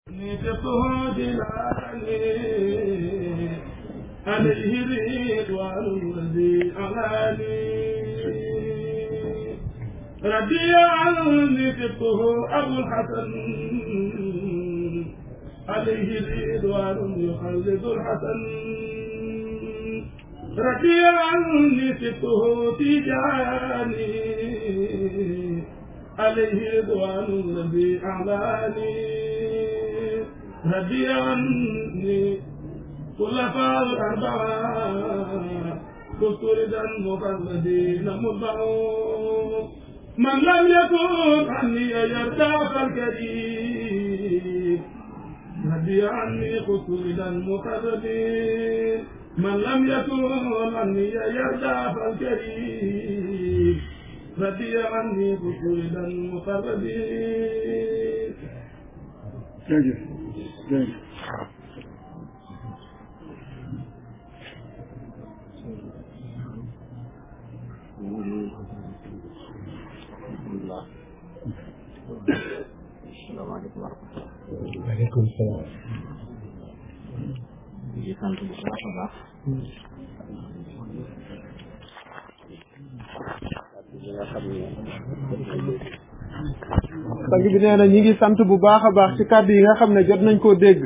نيته جلالي عليه رضوان الذي علاني ربي عني فقه أبو الحسن عليه رضوان يخلد الحسن ربي عني فقه تجاني عليه رضوان الذي أعلاني ربي عني خلفاء الأربعة كسردا مفردين مطبعون من لم يكن عني يرتاح الكريم ربي عني خسردا مفردين من لم يكن عني يرتاح الكريم ربي عني خسردا مفردين jërëjëf jërëjëf salaamaaleykum wa rahmatulah. waaleykum salaam. di sant bu baax a baax. li nga xam ne sang bi nee na ñi ngi sant bu baax a baax ci kàddu yi nga xam ne jot nañ koo dégg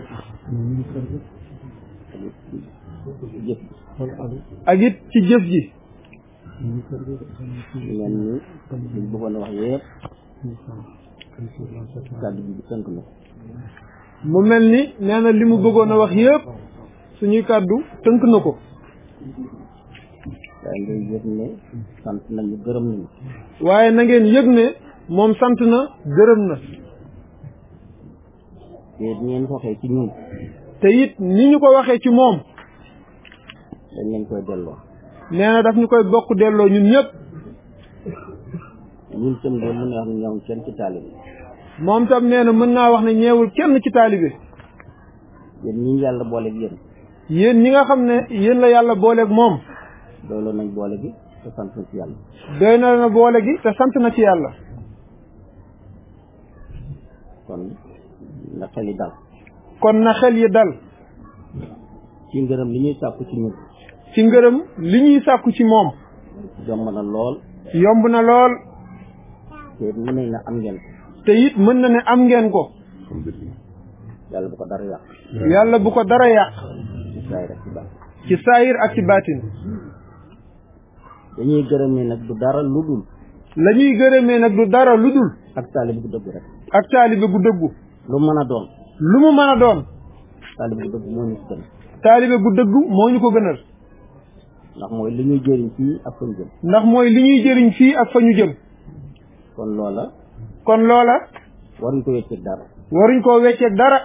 jëf ak it ci jëf ji mel ni liñ bëggoon a wax yëpp kàddu bi di tënk na mu mel ni nee na li mu bëggoon a wax yëpp suñuy kàddu tënk na ko waaye ngay yëg ne sant nañu gërëm nañu waaye na ngeen yëg ne moom sant na gërëm na te di ngeen ko waxee ci ñun te it ni ñu ko waxee ci moom dañ leen koy delloo nee na daf ñu koy bokk delloo ñun ñëpp ñun tam de mën na wax ne ñoom kenn ci taalibe moom tam nee na mën naa wax ne ñeewul kenn ci taalibe yéen ñi yàlla booleeg yéen yéen ñi nga xam ne yéen la yàlla booleeg moom doyloo nañ boole gi te sant na ci yàlla doy na na boole gi te sant na ci yàlla kon na xel yi dal kon na xel yi dal ci ngërëm li ñuy sàkku ci ñun ci ngërëm li ñuy sàkku ci moom jomb na lool yomb na lool te it mën nañ na am ngeen ko te it mën na ne am ngeen ko yàlla bu ko dara yàq yàlla bu ko dara yàq ci saay rek ci baax ci saayir ak ci baatin dañuy gërëmee nag du dara lu dul la ñuy gërëmee nag du dara lu dul ak taalibe bu dëgg rek ak taalibe gu dëggu lu mën a doon lu mu mën a doon taalibe bu dëgg moo ñu ci gën taalibe gu dëggu moo ñu ko gënal ndax mooy li ñuy jëriñ fii ak fa ñu jëm ndax mooy li ñuy jëriñ fii ak fa ñu jëm kon loola kon loola waruñ ko wécceeg dara waruñ koo wecceeg dara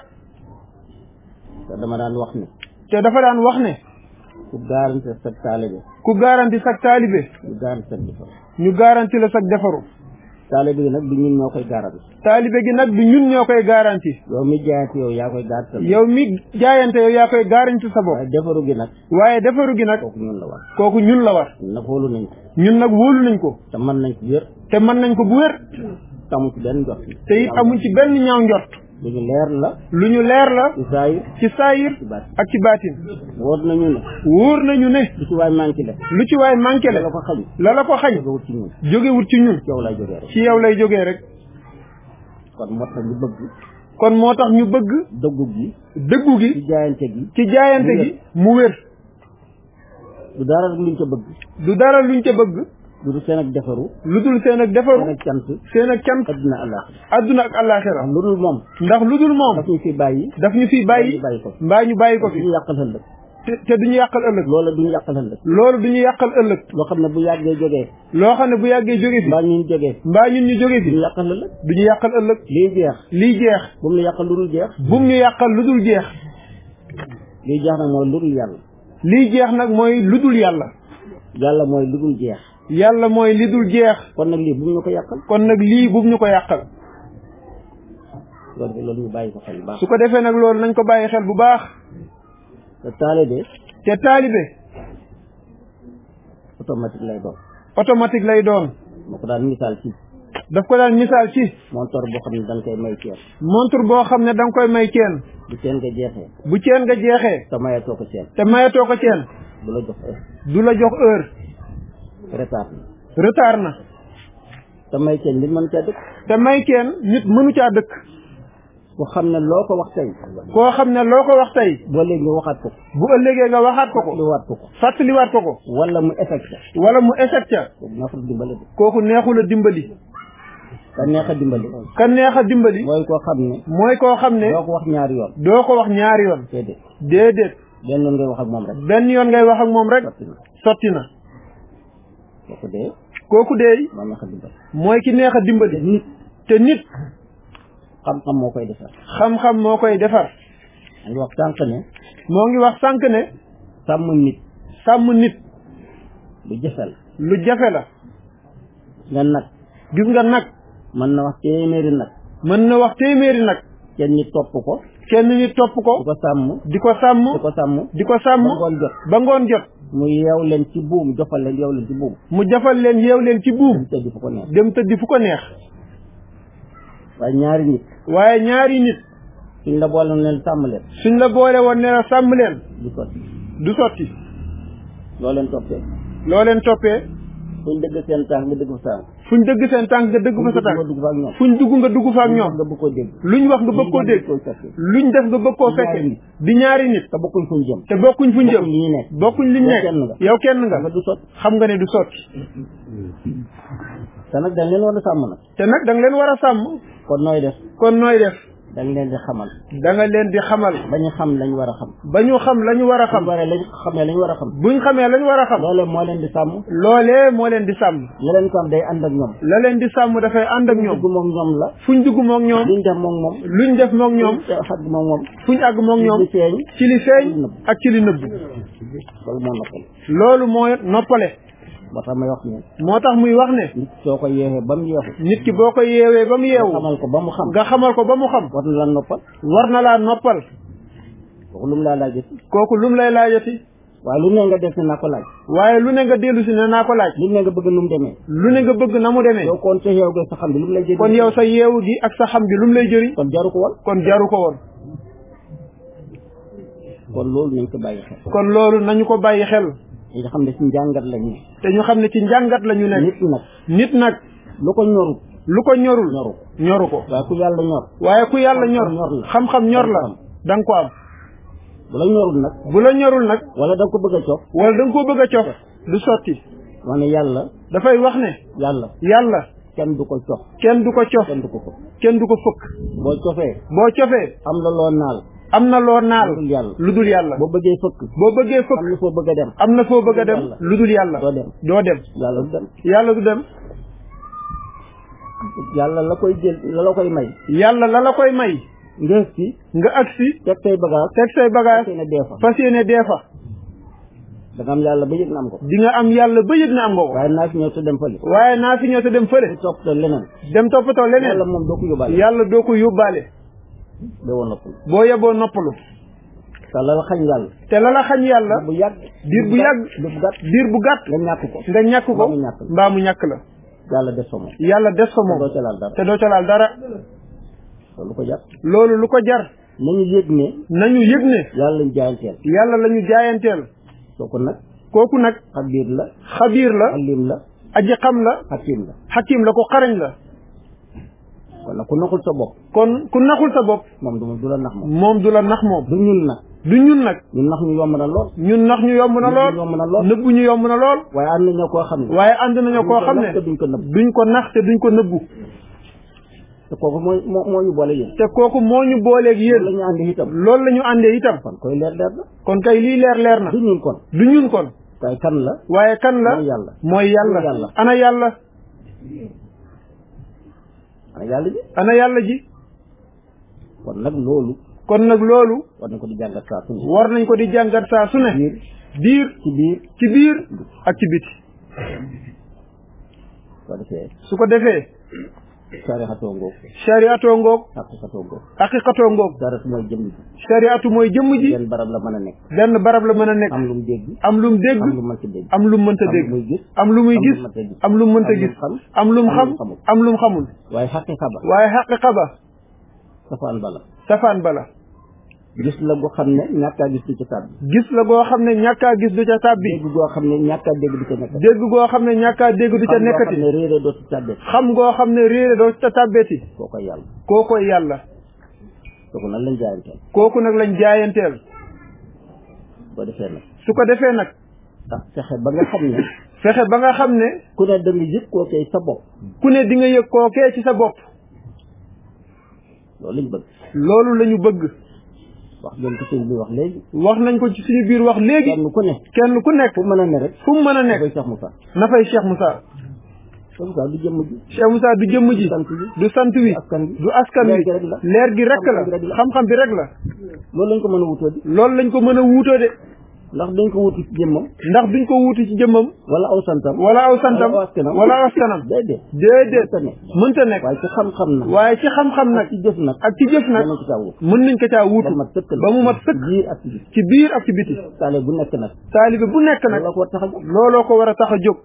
te dama daan wax ne te dafa daan wax ne ku garanti sa taalibe ku garanti sag taalibe ñu garanti sa defar ñu garanti la sag defaru taalibe gi nag du ñun ñoo koy garanti taalibe gi nag du ñun ñoo koy garanti yow mi jaayante yow yaa koy garanti sa bopp. yow mi jaayante yow yaa koy garanti sa bopp waaye defaru gi nag waaye defaru gi nag kooku ñun la war kooku ñun la war nag xoolu nañ ko ñun nag wóolu nañ ko te mën nañ ci wér te mën nañ ko bu wér tamu ci benn jot te it amuñ ci benn ñaaw njort lu ñu leer la lu ñu leer la ci saayir ci saayir ci baat ak ci baatin wóor nañu ne wóor nañu ne lu ci waay manqué le lu ci waay manqué la la ko xañ la la ko xañ nga wut ci ñun jógewut ci ñun ci yow lay jógee rek ci yow lay jógee rek kon moo tax ñu bëgg kon moo tax ñu bëgg dëggu gi dëggu ci gi jaayante gi ci jaayante gi mu wér du dara rek luñ ko bëgg du dara luñ ca bëgg du du seen ak defaru lu dul seen ak defaru seen ak cant seen ak cant adduna allah adduna ak àllaaxira ndax lu dul moom ndax lu dul moom daf ñu fi bàyyi daf ñu fiy bàyyi ñu bàyyi ko fi mbaa ñu bàyyi ko fi duñu yàqal ëllëg te te duñu yàqal ëllëg loola duñu yàqal ëllëg loolu duñu yàqal ëllëg loo xam ne bu yàggee jógee loo xam ne bu yàggee jóge fi mbaa ñun jógee mbaa ñun ñu jóge fi duñu yàqal ëllëg duñu yàqal ëllëg lii jeex lii jeex bu mu la yàqal lu dul jeex bum ñu yàqal lu dul jeex lii jeex nag mooy lu dul yàlla lii jeex nag mooy lu dul yàlla yàlla mooy lu dul jeex yàlla mooy li dul jeex kon nag lii bu mu ñu ko yàqal kon nag lii bum ñu ko yàqal loolu loolu ñu bàyyi ko xel bu baax su ko defee nag loolu nañ ko bàyyi xel bu baax te taalibe te taalibe automatique lay doon automatique lay doon moo ko daan misaal ci daf ko daan misaal ci montor boo xam ne da nga koy may ceen montre boo xam ne da nga koy may ceen bu ceen nga jeexee bu ceen nga jeexee te mayatoo ko ceen te mayatoo ko ceen du la jox heure du la jox heure retard na retard na te may ceen nit mën caa dëkk te may ceen nit mënu caa dëkk ku xam ne loo ko wax tey koo xam ne loo ko wax tey boo léegi nga waxaat ko bu ëllëgee nga waxaat ko ko li waat ko ko fàttaliwaat ko ko wala mu effecté wala mu échec ca boobu neexul dimbali de kooku neexul a dimbali te neex a dimbali ka neex a dimbali mooy koo xam ne mooy koo xam ne doo ko wax ñaari yoon doo ko wax ñaari yoon déedéet déedéet benn yoon ngay wax ak moom rek benn yoon ngay wax ak moom rek sotti na sotti na kooku dee kooku deey moo neex a dimbali mooy ki neex a dimbali nit te nit xam-xam moo koy defar xam-xam moo koy defar a ngi wax sànq ne moo ngi wax sànq ne sàmm nit sàmm nit lu jafe la lu jafe la nga nag gis nga nag mën na wax téeméeri nag mën na wax téeméeri nag kenn ñi topp ko kenn nit topp di ko ko sàmm di ko sàmm di ko sàmm di ko sàmm ba ngoon jot ba ngoon jot mu yeew leen ci buum jofal leen yeew leen ci buum mu jafal leen yeew leen ci buum te di fu ko neex dem tëddi fu ko neex waaye ñaari nit waaye ñaari nit suñ la boole leen sàmm leen suñ la boole woon ne la sàmm leen du sotti du sotti loo leen toppee loo leen toppee fuñ dëgg seen tànk nga dëgg fa tànk fuñ dëgg seen tànk nga dëgg fa sa nga tànk dugg fa ak ñoom fuñ dugg nga dugg fa ak ñoom nga bëgg koo dégg luñ wax nga bëgg koo dégg koy fekke luñ def nga bëgg koo Di ñaari fekke nit. di ñaari nit te bokkuñ fuñ jëm te bokkuñ fuñ jëm bokkuñ li ñu nekk bokkuñ liñ Yow nekk kenn nga. yow kenn nga nga du sotti xam nga ne du sotti te nag dañ leen war a sàmm nag te nag da nga leen war a sàmm kon nooy def kon nooy def dañ leen di xamal da nga leen di xamal ba ñu xam lañ war a xam ba ñu xam la ñu war a xam xam waree lañ xamee lañ war a xam buñ xamee la ñu war a xam loolee moo leen di sàmm loolee moo leen di sàmm la leen ko am day ànd ak ñoom la leen di sàmm dafay ànd ak ñoom dugg moom ñoom la fuñ dugg moog ñoom liñ def moom moom luñ def moog ñoom xag moom moom fuñ àgg moog ñoom li feeñ ci li feeñ ak ci li nëbb loolu moo noppal loolu moo noppale moo tax may wax ne moo tax muy wax ne nit soo ko yeexee ba mu yeexu nit ki boo ko yeewee ba mu yeewu xamal ko ba mu xam nga xamal ko ba mu xam war na la noppal war na laa noppal kooku lu mu laa laajati kooku lum lay laajati waaye lu ne nga def si naa ko laaj waaye lu ne nga dellu si ne naa ko laaj lu ne nga bëgg nu mu demee lu ne nga bëgg na mu demee yow kon sa yeew ga sa xam bi lu mu lay jëriñ kon yow sa yeewu gi ak sa xam gi lum lay jëriñ kon jaru ko woon kon jaru ko woon kon loolu nañ ko bàyyi xel kon loolu nañu ko bàyyi xel ñi nga xam ne si njàngat la ñu te ñu xam ne ci njàngat la ñu nekk nit nag nit nag lu ko ñorut lu ko ñorul ñoru ñoru ko waaye ku yàlla ñor waaye ku yàlla ñor Xam-xam ñor la. xam-xam ñor la Da nga ko am. da nga ko am bu la ñorul nag bu la ñorul nag wala da nga ko bëgg a cof wala da nga koo bëgg a cof du sotti wax ne yàlla dafay wax ne yàlla yàlla kenn du ko cof kenn du ko cof kenn du ko ko kenn du ko fëkk boo cofee boo cofee am la loo naal am na loo naal lu dul yàlla lu dul yàlla boo bëggee fëkk boo bëggee fëkk am na foo bëgg a dem am na foo bëgg a dem Yàlla. lu dul yàlla doo dem doo dem yàlla du dem yàlla du dem yàlla la koy jël la la koy may yàlla la la koy may nga si nga agsi teg say bagage teg say bagage teg ne dee fa fas yéene dee fa da nga am yàlla ba yëg na am ko di nga am yàlla ba yëg na am nga ko waaye naa fi ñëw te dem fële waaye naa fi ñëw te dem fële topp te leneen dem toppatoo yàlla leneen moom doo ko yóbbaale yàlla doo ko yóbbaale ba woon noppal boo yeboo noppalu te la la xañ yàlla te la la xañ yàlla bu yàgg diir bu yàgg diir bu gàtt diir bu gàtt nga ñàkk ko nga ñàkk ko Mbaa mu ñàkk la. mbaa mu ñàkk la yàlla def fa moom yàlla des fa doo moom ca laal dara te doo ca laal dara loolu ko jàpp loolu lu ko jar nañu yëg ne nañu yëg ne yàlla lañ jaayanteel yàlla la ñu jaayanteel kooku nag kooku nag xabiir la xabiir la alim la aji xam la hakim la xakim la ko xarañ la kon nag ku naxul sa bopp kon ku naxul sa bopp moom du du la nax moom moom du la nax moom du ñun nag du ñun nag ñun nax ñu yomb na lool ñun nax ñu yomb na lool yomb na lool nëbbu ñu yomb na lool waaye am na ñoo koo xam ne waaye ànd nañoo koo xam ne duñ ko nax te duñ ko nëbb duñ ko nax te duñ ko nëbbu te kooku mooy moo moo ñu boole yéen te kooku moo ñu booleeg yéen la yéen ñu àndi itam loolu la ñu àndee itam kon koy leer leer na kon kay lii leer leer na du ñun kon du ñun kon waaye kan la waaye kan la mooy yàlla mooy yàlla yàlla. ana yàlla ana yàlla ji ana yàlla ji kon nag loolu kon nag loolu war nañ ko di jàngat saa su ne war nañ ko di jàngat saa su ne biir biir ci biir ci biir ak ci biti soo defee su ko defee sarixatoo ngoog shariatoo ngoog xaqiqatoo ngoog haqiqatoo ngoog dara su mooy jëmm ji shariatu mooy jëmm ji benn barab la mën a nekk benn barab la mën a nekk am lu mu dégg am lum dégg am lu mën ci dégg am lum mënta am lu dégg muy gis am lu muy am lu gis mënta gis. am lu mënta am lu gis xam am lum am xam lu xamul. am lum xamul waaye xaqiqa ba waaye xaqiqa ba safaan bala safaan bala gis la goo xam ne ñàkk a gis du ci tàbbi gis la goo xam ne ñàkkaa gis du ca tàbbi dégg goo xam ne ñàkk a dégg du ca nekk dégg goo xam ne ñàkkaa dégg du ca xam goo xam nekkati ne réeré dootu tàbbi xam goo xam ne réere doo ca tàbbeeti koo koy yàlla koo koy yàlla kooku nan lañ jaayanteel kooku nag lañ jaayanteel boo defee nag su ko defee nag tax fexe ba nga xam ne fexe ba nga xam ne ku ne da nga yëg koo koy sa bopp ku ne di nga yëg kookee ci sa bopp loolu lañ bëgg loolu la ñu bëgg wax ngeen ko sëñ bi wax léegi wax nañ ko ci suñu biir wax léegi kenn ku ne kenn ku nekk fu mën a ne rek fu mu mën a dafay nekk sax mu sax na fay Cheikh Moussa Cheikh Moussa du jëmm ji Cheikh Moussa du jëmm ji sant bi du sant wi askan bi du askan wi leer gi rek la leer gi rek Xam-xam bi rek la la. xam-xam bi rek la loolu lañ ko mën a wutoo di loolu lañ ko mën a wuutoo de ndax dañ ko wuti ci jëmmam ndax duñ ko wuuti ci jëmmam wala aw santam wala aw santam wala aw askanam wala aw askanam déedéet déedéet mënta ne mënta nekk waaye ci xam-xam na waaye ci xam-xam nag ci jëf nag ak ci jëf nag danañ ko caa wut mën nañ ko caa wuutu ba mat sëkk la ba mu mat sëkk biir ak ci biir ci biir ak ci biti taale bu nekk nag taalibe bu nekk nag loolu la ko war tax a jóg looloo ko war a tax a jóg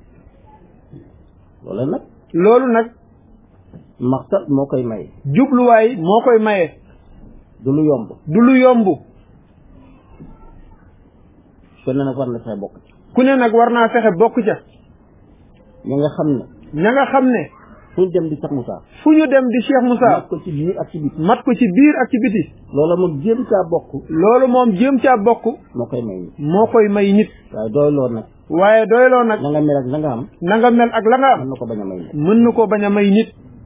loolu nag loolu nag maxtat moo koy maye jubluwaay moo koy maye du lu yomb du lu yomb kon nag war na fexe bokk ci ku ne nag war naa fexe bokk ca ñi nga xam ne ña nga xam ne fu ñu dem di Cheikh Moussa fu ñu dem di Cheikh Moussa mat ko ci biir ak ci biir mat ko ci biir ak ci biti loola moom jéem caa bokk loolu moom jéem caa bokk moo koy may nit moo koy may nit waaye doy loo nag waaye doyloo nag na nga mel ak na nga am na nga mel ak la nga mën am na ko bañ a may nit mën na koo bañ a may nit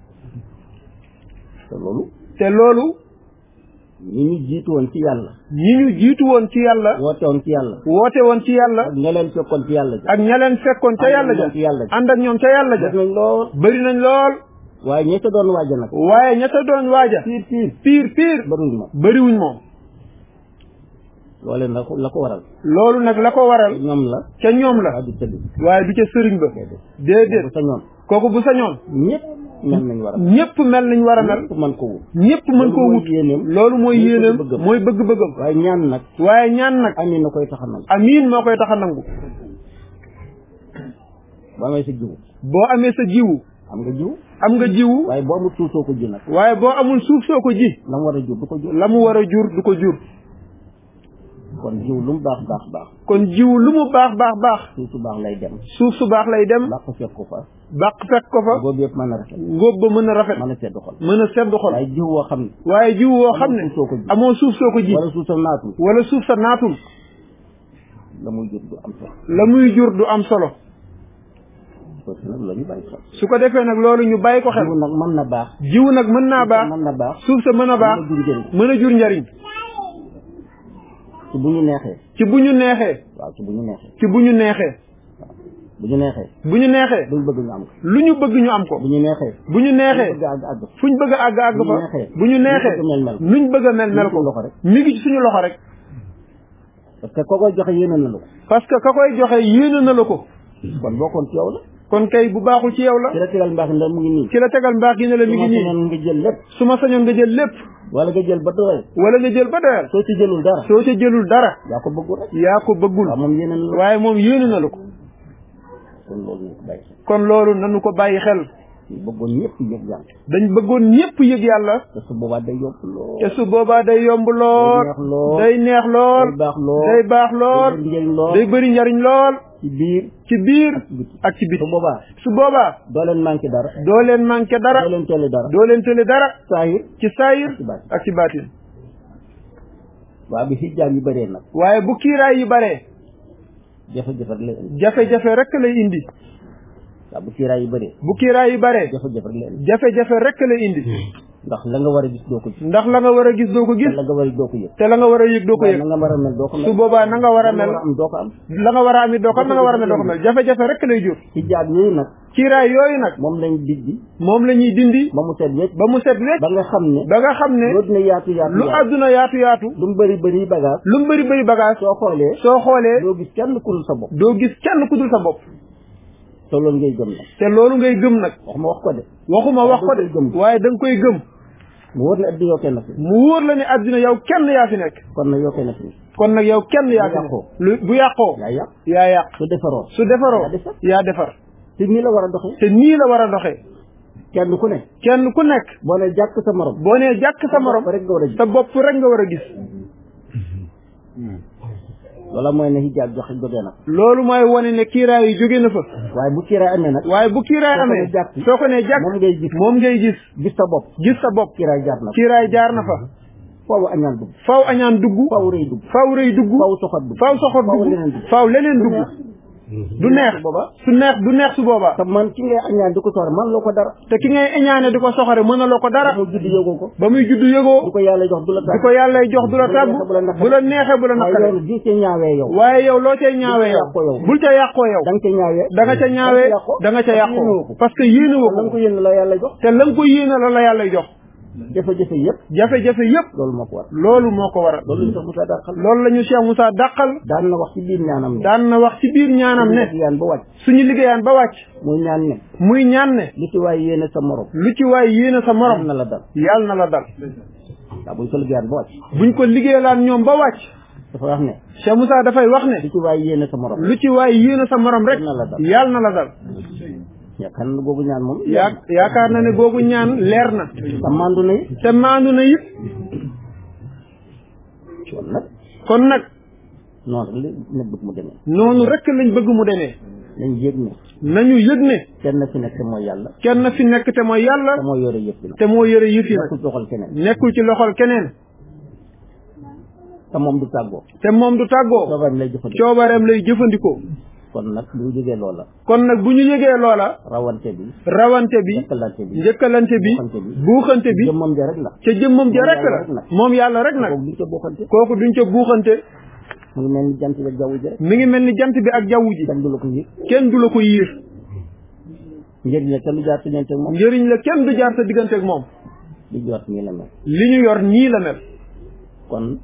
te loolu te loolu ñi ñu jiitu woon ci yàlla ñi ñu jiitu woon ci yàlla woote woon ci yàlla woote woon ci yàlla ak ña leen fekkoon ci yàlla ja ak ña leen fekkoon ca yàlla ja ci yàlla ja ànd ak ñoom ca yàlla ja def nañ lool bëri nañ lool waaye ñi ca doon waaja nag waaye ña ca doon waaja piir piir piir piir bëriwuñ moom bëriwuñ moom loolee la ko la ko waral loolu nag la ko waral ñoom la ca ñoom la waaye du tëdd waaye du ca sëriñ ba déedéet déedéet bu sa ñoom kooku bu sañoon ñëpp mel nañ war a ñëpp mel nañ war a mel ñëpp mën ko wut ñëpp mën koo mooy wut yéeneem loolu mooy mooy yéeneem bëgg-bëggam. mooy bëgg-bëggam waaye ñaan nag waaye ñaan nag ami na koy taxanal amiin moo koy tax a nangu boo amee sa jiwu boo amee sa jiwu am nga jiw am nga jiwu waaye boo amul suuf soo ko ji nag waaye boo amul suuf soo ko ji la mu war a jur du ko jur la mu war a jur du ko jur kon jiw lu mu baax baax baax kon jiwu lu mu baax baax baax suuf su baax lay dem suuf su baax lay dem làq fekk ko fa bàq fekk ko fa boobu yëpp mën a rafet ngóob ba mën a rafet mën a sedd xol mën a sedd xol waaye jiw woo xam ne waaye jiwu woo xam ne amoo suuf soo ko ji amoo suuf soo ko ji wala suuf sa naatul wala suuf sa naatul la muy jur du am solo la muy jur du am solo parce que nag la ñu bàyyi xel su ko defee nag loolu ñu bàyyi ko xel jiw nag mën na baax jiwu nag mën naa baax mën na baax suuf sa mën a baax mën na jur njëriñ mën a jur njariñ ci bu ñu neexee ci bu ñu neexee waaw ci bu ñu neexee ci bu ñu neexee bu ñu neexee bu ñu neexee duñ bëgg ñu am ko lu ñu bëgg ñu am ko bu ñu neexee bu ñu neexee bëgg àgg àgg fu ñu bëgg a àgg àgg bu ñu fa neexee. bu ñu neexee lu ñu bëgg mel mel ko. nuñ bëgg a mel mel suñu ko loxo rek mi ngi ci suñu loxo rek parce que koo koy joxe yéene na la ko parce que ka koy joxe yéene na la ko kon bokkoon ci yow la kon kay bu baaxul ci yow la ci la tegal mbaax ndax mu ngi nii ci la tegal mbaax gi ne la mi ngi su ma nii sañoon nga jël lépp su ma sañoon nga jël lépp wala nga jël ba doyal wala nga jël ba doyal soo ci jëlul dara soo ca jëlul dara yaa ko bëggul rek yaa ko bëggul waaw moom yéene na la waaye moom yéene na la ko kon loolu ñu ko bàyyi xel kon loolu nanu ko bàyyi xel ñu bëggoon ñëpp yëg yàlla dañ bëggoon ñépp yëg yàlla te su boobaa day yomb lool te su boobaa day yomb lool neex lool day neex lool day baax lool day baax lool day njëriñ lool day bëri njariñ lool ci biir ci biir ci biti ak ci biti su boobaa su boobaa doo leen manqué dara doo leen manqué dara doo leen tolli dara doo leen tële dara saahir ci saayir ci baatin. ak ci baatin waa bi xijjaam yi bëree nag waaye bu kiiraay yi baree jafe-jafe rek lay indi jafe-jafe rek lay indi waa bu kiiraay yi bëree bu kiiraay yi baree jafe-jafe rek lay indi jafe-jafe rek lay indi ndax la nga war a gis doo ko gis ndax la nga war a gis doo ko te gis la nga war a doo ko yëg te la nga war a yëg doo ko waaye yëg na nga war a mel doo ko mel su boobaa na nga war a la nga mel war a am doo ko am la nga war a am it doo ko am na nga war a mel doo ko mel jafe-jafe rek lay jur xijjaab yooyu nag kiiraay yooyu nag moom lañ dijji moom la ñuy dindi ba mu set wecc ba mu set wecc ba nga xam ne ba nga xam ne loo dina yaatu yaatu lu yaatu àdduna yaatu yaatu lu mu bëri bëri bagage lu mu bëri bëri bagage soo xoolee soo xoolee doo gis kenn ku dul sa bopp doo gis kenn ku dul sa bopp te loolu ngay gëm nag te loolu ngay gëm nag waxuma wax ko de waxuma wax ko da nga koy gëm. de waaye da nga koy gëm mu wóor na addi yow kenn fi mu wóor la ne àddina yow kenn yaa fi nekk kon nag yow kenn fi kon nag yow kenn yaa fi nekk yàqoo. lu bu yàqoo yaa yàq yaa yàq su defaroo su defaroo yaa defar. yaa defar te nii la war a doxee te nii la war a doxee kenn ku ne kenn ku nekk boo ne jàkk sa morom boo nee jàkk sa morom rek nga war a gis sa bopp rek nga war a gis loola mooy ne hijaab joxe jógee na loolu mooy wane ne kiiraay yi jóge na fa waaye bu kiiraay amee nag waaye bu kiiraay Soo ko amee nee jàkk. soo ko nee jàkk moom ngay gis moom ngay gis gis sa bopp gis sa bopp kiiraay jaar na kiiraay jaar na fa foofu añaan dugg faw añaan dugg faaw rëy dugg faw rëy dugg faaw soxot dugg faw soxor faaw dugg leneen dugg faw leneen dugg du neex booba su neex du neex su boobaa te man ki ngay añaan di ko soxla man loo ko dara te ki ngay eñaane di ko soxore mënaloo ko dara dafa judd yógoo ko ba muy juddu du yëgoo ko yàlla jox du la di tàgg ko yàlla jox du la tàggu bu la neexee bu la waaye naqaree yow di ca ñaawee yow waaye yow loo cay ñaawee yow yàqoo yow. bul ca yàqoo yow da nga ca ñaawee da nga ca ñaawee da nga ca yàqoo parce que yéene woo la nga ko ko yéen la yàlla jox te la nga ko yéene la la yàlla jox jafe-jafe yëpp jafe-jafe yépp loolu moo ko war loolu moo ko waral loolu ñu sax Moussa dàqal loolu la ñu Cheikh Moussa dàqal daan na wax ci biir ñaanam ne daan na wax ci biir ñaanam ne yaan ba wàcc suñu liggéeyaan ba wàcc muy ñaan ne muy ñaan ne li ci waay yéene sa morom lu ci waay yéene sa am morom na la dal yàlla na la dal waaw buñ ko liggéeyaan ba wàcc buñ ko liggéeyalaan ñoom ba wàcc dafa wax ne Cheikh Moussa dafay wax ne li ci waay yéene sa morom lu ci waay yéene sa morom rek na la dal. yàlla na la dal yaakaar na boobu ñaan moom yaa yaakaar na ne boobu ñaan leer na te mandu na it te maandu na it kon nag kon nag noonu rek la ne bëgg mu demee noonu rek lañ bëgg mu demee nañ yëg ne nañu yëg ne kenn fi nekk mooy yàlla kenn fi nekk te mooy te yàlla moo yore yëpp nag te moo yore yëf yi nag nekkul doxal keneen nekkul ci loxol keneen te moom du tàggoo te moom du tàggoo soobaam lay jëfandikoo coobareem lay jëfandikoo kon nag bu ñu jógee loola kon nag bu ñu yëgee loola rawante bi rawante bi jëkkalante bi njëkkalante bi buuxante bi buuxante bi jëmmam ja rek la ca jëmmam ja rek Moom yàlla rek la nag. moom yàlla rek nag kooku duñ ca bokkante kooku duñ ca buuxante mu ngi mel ni jant bi ak jaww ji rek mi ngi mel ni jant bi ak jaww ji kenn du la ko yëg kenn du la ko yiir njëriñ la kenn du jaar ci ñeente moom njëriñ la kenn du jaar sa digganteeg moom di jot nii la mel li ñu yor nii la mel kon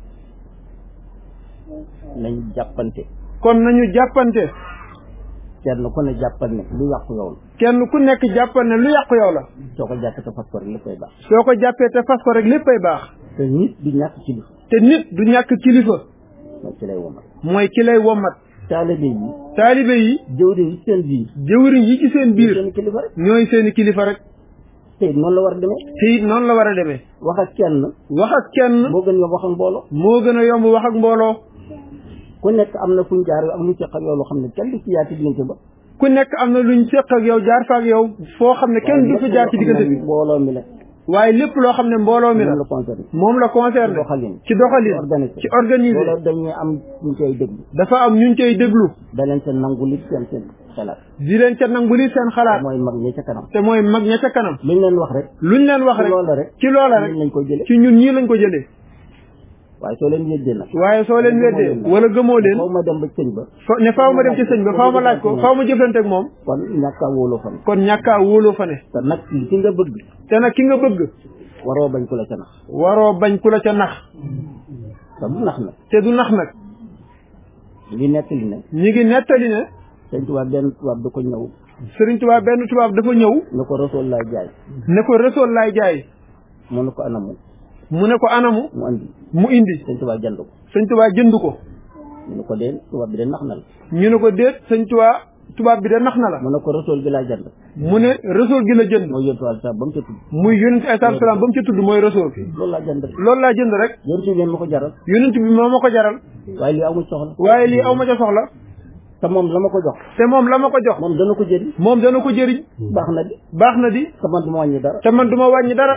nañ jàppante kon nañu jàppante kenn ku ne jàppal ne lu yàqu yow la kenn ku nekk jàppal ne lu yàqu yow la soo ko jàppee te fas ko rek léppay baax soo ko jàppee te fas ko rek léppay baax te nit du ñàkk ci li te nit du ñàkk kilifa mooy ci lay womal mooy ki lay wommat taalibe yi taalibe yi jëwriñ yi seen biir jëwriñ yi ci seen biir seen kilifa rek ñooy seeni kilifa rek te it noonu la war a demee te it noonu la war a demee wax ak kenn wax ak kenn moo gën yomb wax ak mbooloo moo gën a yomb wax ak mbooloo ku nekk am na fuñ jaar am lu ci xam yow loo xam ne kenn du ci yaati diggante ba ku nekk am na luñ séq ak yow jaar fa ak yow foo xam ne kenn du fi jaar ci diggante bi mbooloo mi la waaye lépp loo xam ne mbooloo mi la moom la concerné moom la concerné ci doxalin ci doxalin organisé ci organisé loolu dañuy am ñu koy déglu dafa am ñuñ cay déglu da leen seen nangu li seen seen xelaat di leen ca nangu li seen xalaat mooy mag ñi ca kanam te mooy mag ña ca kanam luñ leen wax rek luñ leen wax ci rek loola rek ci loola rek ñun lañ koy jëlee ci ñun ñii lañ ko jëlee waaye soo leen yëddee nag waaye soo leen weddee wala gëmoo leen foo ma dem ba sëñ ba fa ne faaw ma dem ci sëñ ba faaw ma laaj ko faaw ma jëflante ak moom kon ñàkk a wóoloo fan kon ñàkkaa wóoloo fa ne te nag ki nga bëgg te nag ki nga bëgg waroo bañ ku la ca nax waroo bañ ku la ca nax te du nax nag te du nax nag li nekk li ne ñi ngi nettali ne sëñ tubaab benn tubaab da ko ñëw Sëriñ Tuubaa benn tubaab dafa ñëw ne ko rasool laay jaay ne ko resool laay jaay mu ne ko anamu mu ne ko anamu mu andi mu indi sëñ tubaab jënd ko sëñ Tuubaa jënd ko mu ne ko dee tubaab bi de nax na la ñu ne ko déet sëñ Tuubaa tubaab bi de nax na la mu ne ko rasool gi laa jënd mu ne resool gi la jënd mooy yóntu wàll sa ba mu ca tudd muy yonent ay salaatu salaam ba mu ci tudd mooy resool loolu laa jënd rek loolu laa jënd rek yóntu ngeen ma ko jaral yonent bi moo ma ko jaral waaye lii amul soxla waaye lii aw ma ca soxla te moom la ma ko jox te moom la ma ko jox moom dana ko jëriñ moom dana ko jëriñ baax na di baax na di te man du ma wàññi dara te man duma wàññi dara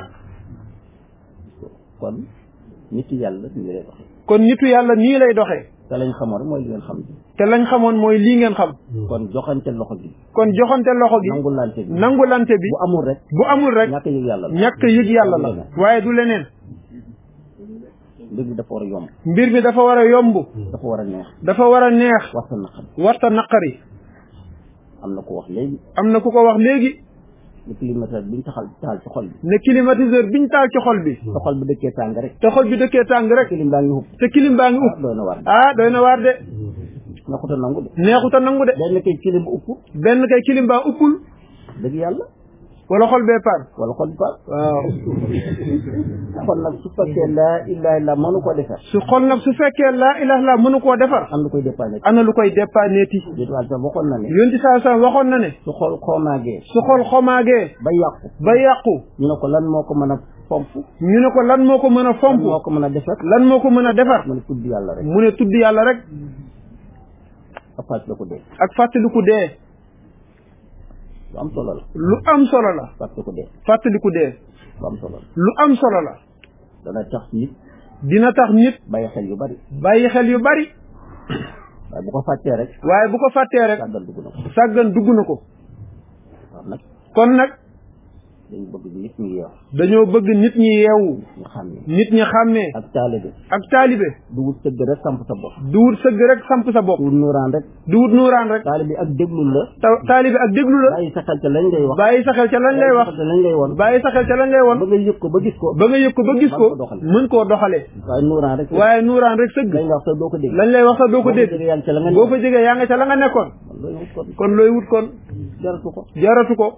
kon nit yàlla ñu lay wax kon nitu yàlla nii lay doxee te lañ xamoon rek mooy li ngeen xam bi te lañ xamoon mooy lii ngeen xam kon joxante loxo bi kon joxante loxo gi nangulante bi nangulante bi bu amul rek bu amul rek ñàkk yëg yàlla la ñàkk yëg yàlla la waaye du leneen mbir mi dafa war a yomb mbir mi dafa war a yomb dafa war a neex dafa war a neex waxta naqam warta naqari am na ko wax léegi am na ku ko wax léegi ni climatiseur bi ñu taxal taal ci xol bi ne climatiseur biñ taal ci xol bi sa xol bi dëkkee tàng rek te xol bi dëkkee tàng rek clim baa ngi hub te kilim baa ngi ah upp doy na war ah doy na waar de neexuta nangu de neexuta nangu de benn kay kilim upp benn kay kilim baa uppul dëgg yàlla wala xol bee paan wala xol ba waaw kon nag su fekkee laa ilaha illa mënu ko defar su xol nag su fekkee laa ilaha illa mënu koo defar am lu koy dépanné ana lu koy dépanneeti déet wàll sax waxoon na ne yonti saa saa waxoon na ne su xol xoomaagee su xol xomaagee ba yàqu ba yàqu ñu ne ko lan moo ko mën a fomp ñu ne ko lan moo ko mën a lan fomp moo ko mën a defar lan moo ko mën a defar mu ne tudd yàlla rek mu ne tudd yàlla rek ak fàtt la ko dee ak fàttaliku dee lu am solo la lu am solo la fàtt ko dee fàttaliku dee lu am solo la lu am solo la dana tax nit dina tax nit bàyyi xel yu bari bàyyi xel yu bari waaye bu ko fàttee rek waaye bu ko fàttee rek sàggal dugg na ko sàggan dugg na ko waaw nag kon nag dañu bëgg nit ñi yeew dañoo bëgg nit ñi yeewu ñu xam ne nit ñi xàmmee ak taalibe ak taalibe du wut sëgg rek samp sa bopp du wut sëgg rek samp sa bopp du wut nuuraan rek du wut nuuraan rek taalibe ak déglu la ta- taalibe ak déglu la bàyyi sa xel ca lañ lay wax bàyyi sa xel ca lañ lay wax bàyyi sa xel ca lañ lay woon bàyyi sa xel ca lañ lay ba won nga yëg ko ba gis ko ba nga yëg ko ba gis ko mën ko doxale. mën koo doxalee waaye nuuraan rek waaye nuuraan rek sëgg lañ la wax sax doo ko dégg lañ lay wax sax doo ko boo dégg jógee yaa ngi ca la nga boo fa nekk jógee yaa nga ca la nga nekkoon loolu wut ko kon looy wut kon jaratu ko jaratu ko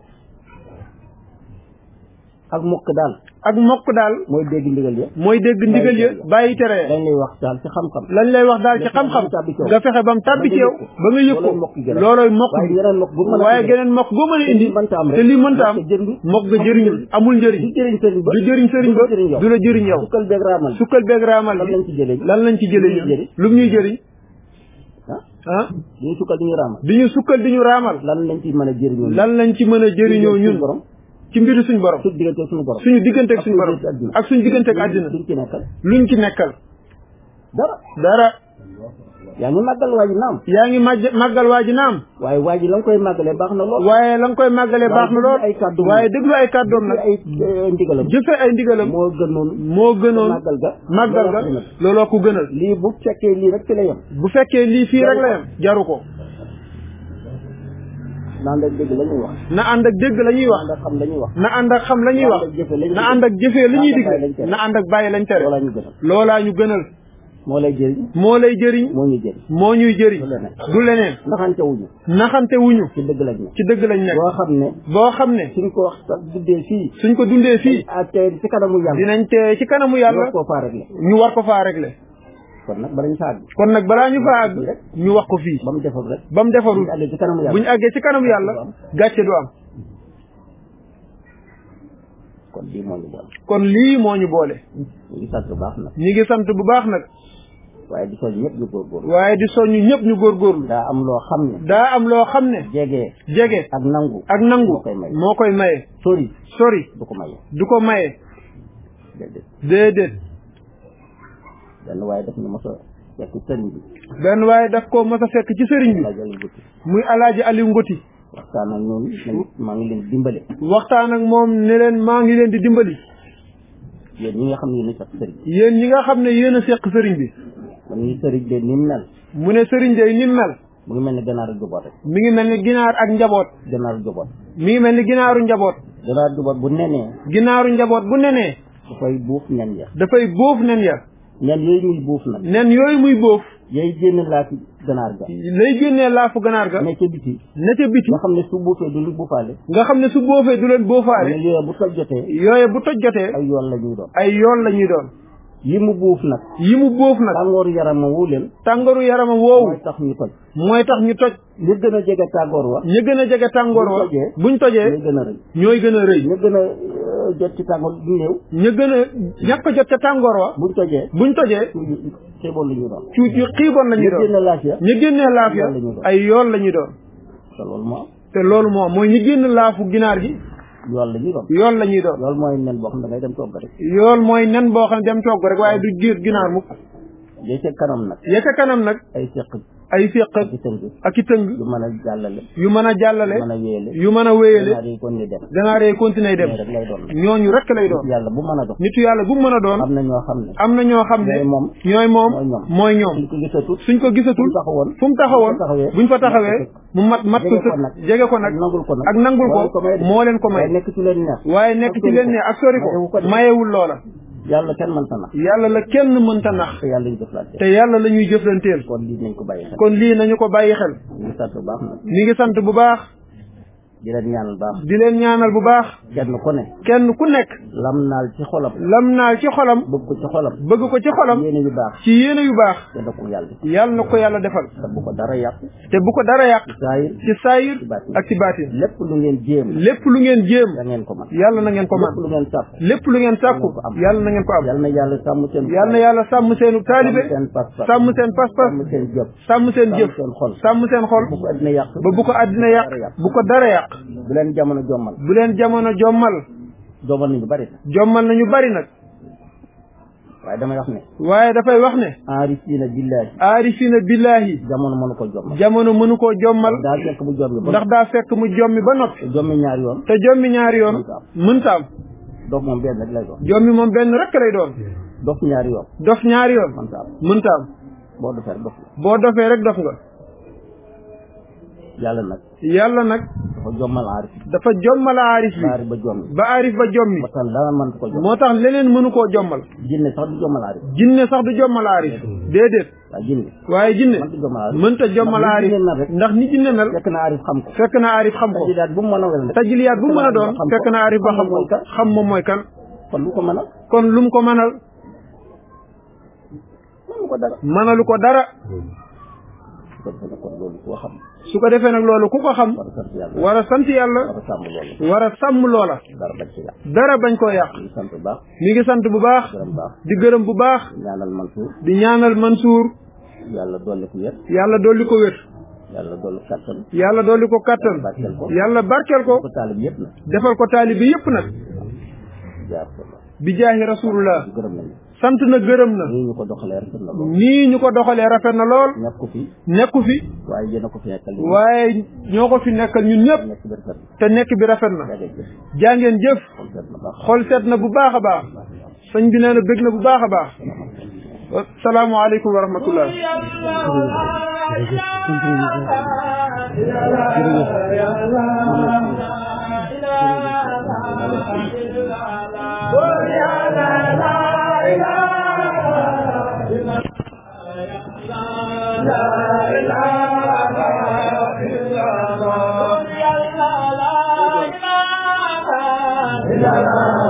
ak mokk daal ak mokk daal mooy dégg ndigal ya mooy dégg ndigal ya bàyyi tere ya lañ lay wax daal ci xam-xam lañ lay wax daal ci xam-xam nga fexe ba mu tàbbi ci yow ba nga yëg ko loolooy mokk waaye bi yeneen mokk bu mën a waaye geneen mokk goo mën a indi mënta am rek te lii mënta am parce que jëriñ mokk nga jëriñul amul njëriñ du jëriñ sëriñ ba du jëriñ sëriñ ba du la jëriñ yow du la jëriñ yow sukkal beeg raamal sukkal beeg raamal lan bi lañ ci jëlee lan lañ ci jëlee lu ñuy jëriñ? ñun lu ñuy jëriñ ah ah duñu sukkal duñu raamal di ñu sukkal di ñu raamal lan lañ ci mën a jëriñoo lan lañ ci mën a jëriñoo ñun borom ci mbiru suñ borom suñu diggante suñu borom suñu diggante ak suñu borom ak suñu diggante ak àddina duñ ci nekkal luñ ci nekkal dara dara yaa ngi màggal waa ji naam yaa ngi màgg màggal waa ji naam waaye waa ji la nga koy màggalee baax na lool waaye la nga koy màggalee baax na lool ay kàddoom waaye déglu ay kàddoom nag ay eh, ndigalam jëfe ay ndigalam moo gënoon moo gënoon màggal ga màggal ga looloo ko gënal. looloo ko gënal lii bu fekkee lii rek ci la yem bu fekkee lii fii rek la yem jaru ko naan rek dégg la ñuy wax na ànd ak dégg la ñuy wax naan rek xam la ñuy wax na ànd ak xam la ñuy wax na ànd ak jëfee la ñuy digle na ànd ak bàyyi lañ tere loolaa ñu gënal loolaa ñu gënal moo lay jëriñ moo lay jëriñ moo ñu jëriñ moo ñuy jëriñ du leneen du leneen ndaxante wuñu naxante wuñu ci dëgg lañ ne ci dëgg lañ nekk boo xam ne boo xam ne suñ ko wax sax duddee fii suñ ko dundee fii ak tey ci kanamu yàlla dinañ tee ci kanamu yàlla war koo faa régler ñu war ko faa régler kon nag bala ñu fa àgg kon nag balaa ñu faa àgg ñu wax ko fii ba mu defar rek ba mu defarul ñu àggee ci kanamu bu ñu yàlla àggee ci kanamu yàlla gàcce du am kon lii moo ñu boole kon lii moo ñu boole ñu ngi sant bu baax nag ñi ngi sant bu baax nag waaye di soñ ñëpp ñu góorgóorlu waaye di soññu ñëpp ñu góorgóorlu daa am loo xam ne daa am loo xam ne jege jege ak nangu ak nangu moo koy may moo koy maye sori sori du ko maye du ko maye déedéet déedéet benn waaye def na mos a fekk sëriñ bi benn waaye daf ko mos a fekk ci sëriñ bi laa jël guddi muy alaaji Aliou Ngoti waxtaan ak ñoom nañ maa ngi leen di dimbale waxtaan ak moom ne leen maa ngi leen di dimbali yéen ñi nga xam ne yéen a sax sëriñ yéen ñi nga xam ne yéen a seq sëriñ bi man ñuy sëriñ de ni mu mel mu ne sëriñ de ni mu mel mu ngi mel ni ganaar ak juboot rek mi ngi mel ni ginaar ak njaboot ganaar juboot mi ngi mel ni ginaaru njaboot ganaar juboot bu nenee ginaaru njaboot bu nenee dafay buuf nen ya dafay bóof nen ya nen yooyu muy buuf nag nen yooyu muy bóof yooyu génn laa ci ganaar ga lay génnee laafu ganaar ga ne ca biti ne ca biti nga xam ne su buufee du lu buufaale nga xam ne su boofee du leen ne boofaale yooyu bu toj jotee yooye bu toj jotee ay yoon la ñuy doon ay yoon la ñuy doon yi mu buuf nag yi mu bóof nag tàngooru yaramam wu leen tàngooru yaramam woowu mooy tax ñu toj mooy tax ñu toj li gën a jege tàngoor wa ña gën a jege tàngoor wa Buñ tojee. buñ tojee ñooy gën a rëy ñooy gën a rëy ñu gën a euh, jot ci tàngoor du néew ña gën a ñàkk a jot ca tàngoor wa buñ tojee buñ tojee xiiboon la ñuy doon cuut yu xiiboon la ñuy ñu doon génn laaf ya ñi génnee laaf ya yoon la ñuy doon. ay yoon la ñuy doon te loolu moo te loolu moom mooy ñi génn laafu ginaar gi yoon la ñuy doon yoon la ñuy doon loolu mooy nen boo xam ne da ngay dem togg rek yoon mooy nen boo xam ne dem togg rek waaye du giir ginaar mukk yooyu ca kanam nag ya ca kanam nag ay seq ay féq ak i tënk ak i tëng yu mën a jàllale yu mën a jàllale mën a wéyale yu mën a wéyale ganaar yi kon ni dem ganaar yee continuer dem mais rek lay doon nag ñooñu rek lay doon yàlla bu mën a dox nitu yàlla bu mu mën a doon am na ñoo xam ne am na ñoo xam ne ñooy moom ñooy moom mooy ñoom. mooy ñoom suñ ko gisatut suñ ko gisatul fu mu taxawoon fu mu taxawoon buñ fa taxawee buñ fa taxawee mu mat mat jege ko sëkk nag. jege ko nag ak nangul ko nag ak nangul moo leen ko ko may de. moo leen ko waaye may nekk ci leen neex waaye nekk ci leen ne ak sori mayewu ko ko de. mayewul loola yàlla kenn mënta nax yàlla la kenn mënta nax te yàlla ñu jëflante te yàlla la ñuy jëflanteel kon lii nañ ko bàyyi xel kon lii nañu ko bàyyi xel ñu ngi sant bu baax nag mi ngi sant bu baax di leen ñaanal baax di leen ñaanal bu baax kenn ku ne kenn ku nekk lam naal ci xolam lam naal ci xolam bëgg ko ci xolam bëgg ko ci xolam yéene yu baax ci yéene yu baax te da ko yàlla yàlla na ko yàlla defal te bu ko dara yàq te bu ko dara yàq saayir ci saayir ci baatin. ak ci baatin lépp lu ngeen jéem lépp lu ngeen jéem da ngeen ko man yàlla na ngeen ko lépp man lu ngeen sàpp lépp lu ngeen sàkku ko am. yàlla na ngeen ko am yàlla na yàlla sàmm seen yàlla na yàlla sàmm seenu taalibe sàmm seen pas-pas sàmm seen pas-pas sàmm seen jëf sàmm seen jëf seen xol sàmm seen xol bu ko addina yàq ba bu ko àddina yàq bu ko dara yàq bu leen jamono jommal bu leen jamono jommal jommal nañu bari jommal nañu bari nag waaye damay wax ne waaye dafay wax ne aarifina billahi aarifina billahi jamono mënu ko jommal jamono mënu koo jommal daa fekk mu jommi ba ndax daa fekk mu jommi ba noppi te jommi ñaari yoon te jommi ñaari yoon mënta am dof moom benn rek lay doon jommi moom benn rek lay doon dof ñaari yoon dof ñaari yoon man ta am mënta am boo dofee rek dof la boo dofee rek dof nga yàlla nag yàlla nag dafa jommal aarif dafa jommal aarif bi aarif ba jommi ba aarif ba jommi ba tax dara mënta ko jommal moo tax leneen mënu koo jommal jinne sax du jommal aarif jinne sax du jommal aarif déedéet waaye jinne waaye jinne mënta jommal aarif mënta jommal Ndax aarif ni jinne mel rek ndax ni jinne mel fekk na aarif xam ko fekk na aarif xam ko tajidaat bu mu mën a wel rek tajiliyaat bu mu mën a doon xam ko. fekk na aarif ba xam ko Xam mooy kan. xam moom mooy kan kon lu ko mën a kon lu mu ko mënal mënu ko dara mënalu ko dara kon dana kon loolu koo xam su ko defee nag loolu ku ko xam war a sant yàlla war a sant yàlla war a sàmm loolu war a sàmm loola dara bañ ci yàq dara bañ koo yàq ñu sant bu baax mi ngi sant bu baax gërëm baax di gërëm bu baax ñaanal Mansour di ñaanal Mansour yàlla dolli ko wér yàlla dolli ko wér yàlla dolli kattan yàlla dolli ko kattan barkeel ko yàlla barkeel ko ko taalib yëpp na defal ko taalibi yépp nag jaar ko la bi jaahi rasulullah gërëm nañu sant na gërëm na nii ñu ko doxalee rafet na lool nii ñu ko doxalee rafet na lool ñàkk ko fi nekku fi waaye yéen a ko fi nekkal li waaye ñoo ko fi nekkal ñun ñëpp nekk bi rafet te nekk bi rafet na yaa ngi jëf jàngeen jëf kon seet na baax xol seet na bu baax a baax sëñ bi nee na bëgg na bu baax a baax salaamualeykum wa rahmatullah la